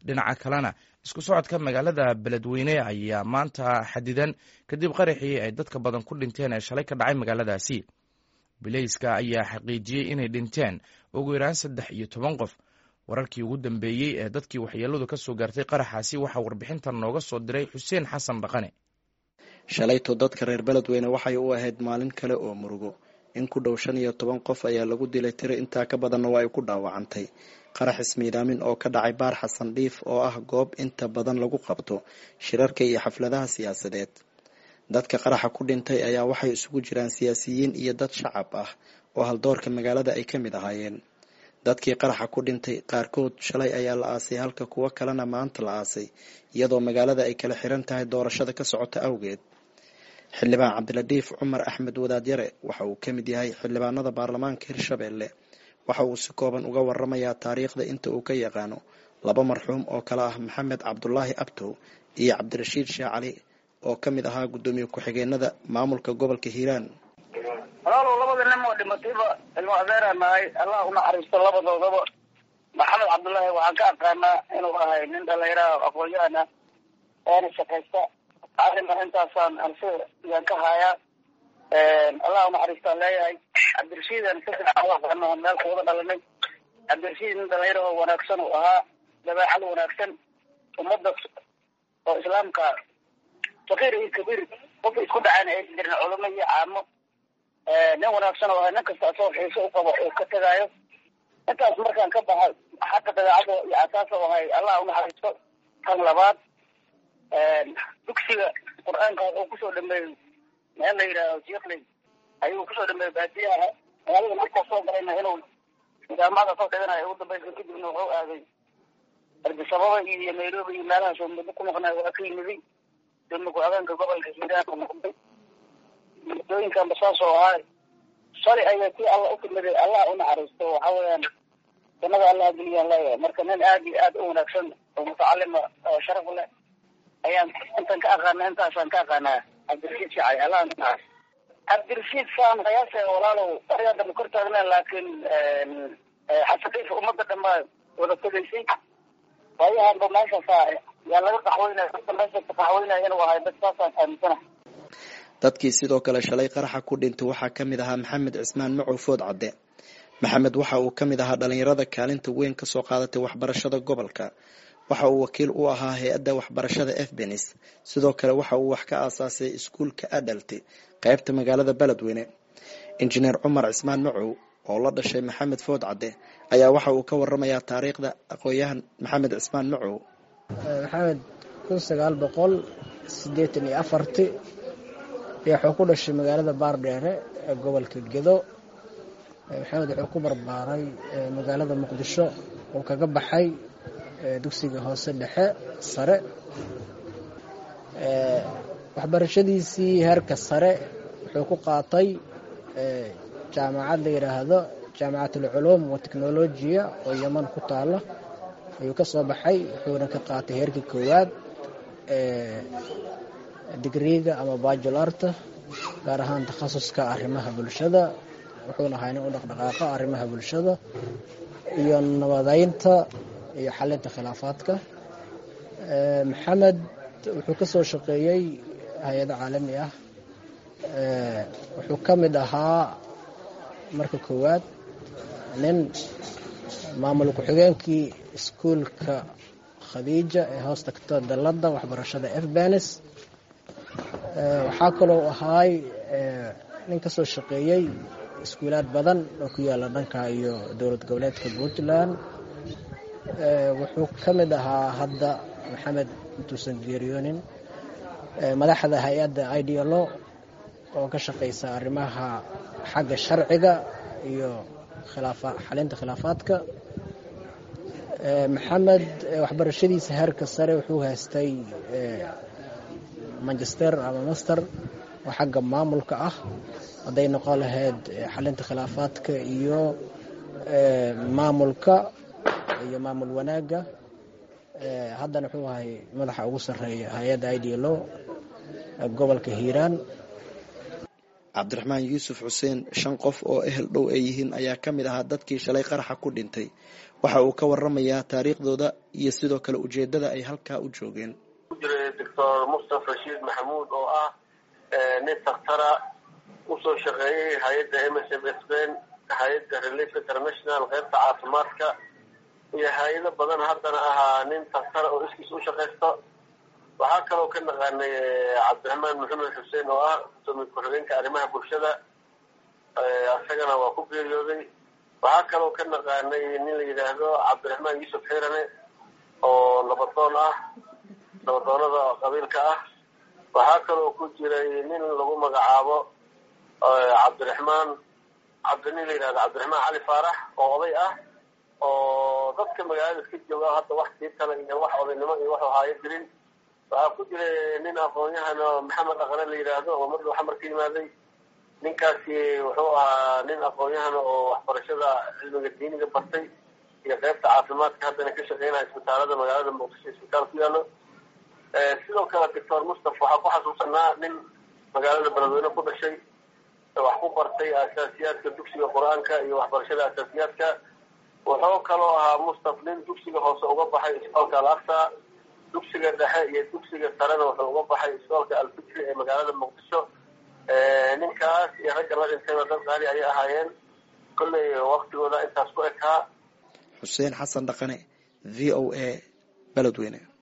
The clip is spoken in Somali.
dhinaca kalena isku socodka magaalada beledweyne ayaa maanta xadidan kadib qaraxii ay dadka badan ku dhinteen ee shalay ka dhacay magaaladaasi bilayska ayaa xaqiijiyey inay dhinteen ugu yaraan saddex iyo toban qof wararkii ugu dambeeyey ee dadkii waxyeeladu ka soo gaartay qaraxaasi waxaa warbixintan nooga soo diray xuseen xasan dhaqane shalayto dadka reer beledweyne waxay u ahayd maalin kale oo murugo in ku dhow shan iyo toban qof ayaa lagu dilay tiro intaa ka badanna waa ay ku dhaawacantay qarax ismiidaamin oo ka dhacay baar xasan dhiif oo ah goob inta badan lagu qabto shirarka iyo xafladaha siyaasadeed dadka qaraxa ku dhintay ayaa waxay isugu jiraan siyaasiyiin iyo dad shacab ah oo haldoorka magaalada ay ka mid ahaayeen dadkii qaraxa ku dhintay qaarkood shalay ayaa la aasay halka kuwo kalena maanta la aasay iyadoo magaalada ay kala xiran tahay doorashada ka socota awgeed xildhibaan cabdiladiif cumar axmed wadaadyare waxa uu ka mid yahay xildhibaanada baarlamaanka hirshabelle waxa uu si kooban uga waramayaa taariikhda inta uu ka yaqaano laba marxuum oo kale ah maxamed cabdulaahi abtow iyo cabdirashiid sheekh cali oo ka mid ahaa guddoomiye ku-xigeenada maamulka gobolka hiiraan walaalow labada nin oo dhimatayba ilmo adeeraa nahay allah unaxariisto labadoodaba maxamed cabdullaahi waxaan ka aqaanaa inuu ahay nin dhalinyaraha aqoon-yahan ah oona shaqaysta arima intaasaan anse yaan ka haayaa allah unaxariistaan leeyahay cabdirashiidan si fiican u aqaano meel kuwada dhalanay cabdirashiid nin dhalinyaro oo wanaagsan uu ahaa dabeecad wanaagsan ummadda oo islaamka sakiir iyo kabiir qofka isku dhacayna aysan jirin culamo iyo caamo nin wanaagsan oo ahay nin kasta asoo xiiso u qabo oo ka tegaayo intaas markaan ka baxa xagga dabeecada iyo asaas oo ahay allah unaxariisto kan labaad dugsiga qur-aanka wuxuu kusoo dhameeyey meel la yidhaaho jikley ayuu kusoo dhameeyey baadiyaha magaalada markuu soo galayna inuu nidaamada soo dhiganayo ugu dambaysa kadibna wuxuu aaday ardisababa iyo nairobi iyo meelahaas oo muddo ku maqnay waa ka yimiday dema ku-xigeenka gobolka hiiraan noqday muddooyinkanba saas oo ahaa shalay ayaa kii alla u timiday allah unaxariisto waxa weeyaan jannada allah geliyaan leeyahay marka nin aad iyo aad u wanaagsan oo mutacalima oo sharaf leh ayaan intan ka aqaana intaasaan ka aqaanaa cabdirashiid shacay allah unaxariisto cabdirashiid saan qiyaasa walaalow arigaa dambe kor taagneen laakiin xasadiif ummadda dhanbaa wada tegaysay waayahanba meeshaasa yaa laga qaxweynaya dadka meesha ka qaxweynaya inuu ahay dad saasaan aaminsana dadkii sidoo kale shalay qaraxa ku dhintay waxaa ka mid ahaa maxamed cismaan macow food cadde maxamed waxa uu ka mid ahaa dhalinyarada kaalinta weyn kasoo qaadatay waxbarashada gobolka waxa uu wakiil u ahaa hay-adda waxbarashada efbenis sidoo kale waxa uu wax ka aasaasay iskuulka adalti qeybta magaalada beledweyne injineer cumar cismaan macow oo la dhashay maxamed food cadde ayaa waxa uu ka waramayaa taariikhda aqoon-yahan maxamed cismaan macow maxamed kun sagaal boqol sideetan iyo afarti wuxuu ku dhashay magaalada baardheere ee gobolka gedo maxamed wuxuu ku barbaaray magaalada muqdisho uu kaga baxay dugsiga hoose dhexe sare waxbarashadiisii heerka sare wuxuu ku qaatay jaamacad la yidhaahdo jaamacatalculuum wa technolojiya oo yeman ku taalo ayuu ka soo baxay wuxuuna ka qaatay heerka koowaad digriiga ama bajularta gaar ahaan takhasuska arrimaha bulshada wuxuuna ahaa nin u dhaqdhaqaaqa arrimaha bulshada iyo nabadeynta iyo xalinta khilaafaadka maxamed wuxuu ka soo shaqeeyey hay-ado caalami ah wuxuu ka mid ahaa marka koowaad nin maamul ku-xigeenkii iskuulka khadiija ee hoos tagta dalladda waxbarashada efbenis waxaa kaloo ahaay nin ka soo shaqeeyey iskuulaad badan oo ku yaala dhanka iyo dowlad goboleedka puntland wuxuu ka mid ahaa hadda maxamed intuusan geeriyoonin madaxda hay-adda idlo oo ka shaqeysa arrimaha xagga sharciga iyo xalinta khilaafaadka maxamed waxbarashadiisa heerka sare wuxuu haystay manchester ama master oo xagga maamulka ah hadday noqon lahayd xalinta khilaafaadka iyo maamulka iyo maamul wanaagga haddana wuxuu ahay madaxa ugu sarreeya hay-adda idlo gobolka hiiraan cabdiraxmaan yuusuf xuseen shan qof oo ehel dhow ay yihiin ayaa ka mid ahaa dadkii shalay qaraxa ku dhintay waxa uu ka waramayaa taariikhdooda iyo sidoo kale ujeedada ay halkaa u joogeen ku jiray doctor mustaf rashiid maxamuud oo ah nin dakhtara usoo shaqeeyey hay-adda m s m sben hay-adda relief international qeybta caafimaadka iyo hay-ado badan haddana ahaa nin dakhtara oo iskiis u shaqaysto waxaa kaloo ka naqaanay cabdiraxmaan maxamed xuseen oo ah gudoomiye ku-xigeenka arrimaha bulshada isagana waa ku geeriyooday waxaa kaloo ka naqaanay nin la yidhaahdo cabdiraxmaan yuusuf xirane oo nabadoon ah nabadoonada qabiilka ah waxaa kaloo ku jiray nin lagu magacaabo cabdiraxmaan cabdinin la yidhahdo cabdiraxmaan cali faarax oo oday ah oo dadka magaalada iska jooga hadda wax tiitala iyo wax odaynimo iyo wax haayo jirin waxaa ku jiray nin aqoon-yahan oo maxamed aqane la yidhaahdo oo madhow xamar ka yimaaday ninkaasi wuxuu ahaa nin aqoon-yahan oo waxbarashada cilmiga diiniga bartay iyo qeybta caafimaadka haddana ka shaqeynaya isbitaalada magaalada muqdisho isbitaal ku yaalo sidoo kale doctor mustaf waxaa ku xasuusanaa nin magaalada beledweyne ku dhashay wax ku bartay asaasiyaadka dugsiga qur-aanka iyo waxbarashada asaasiyaadka wuxuu kaloo ahaa mustaf nin dugsiga hoose uga baxay isbitaalka al aqsa dugsiga dhexe iyo dugsiga sarena wuxuu uga baxay isbitaalka alfikri ee magaalada muqdisho ninkaas iyo ragga la dhintayba dad qaali ayay ahaayeen kolley waktigooda intaas ku ekaa xuseen xasan dhaqane v o a beledweyne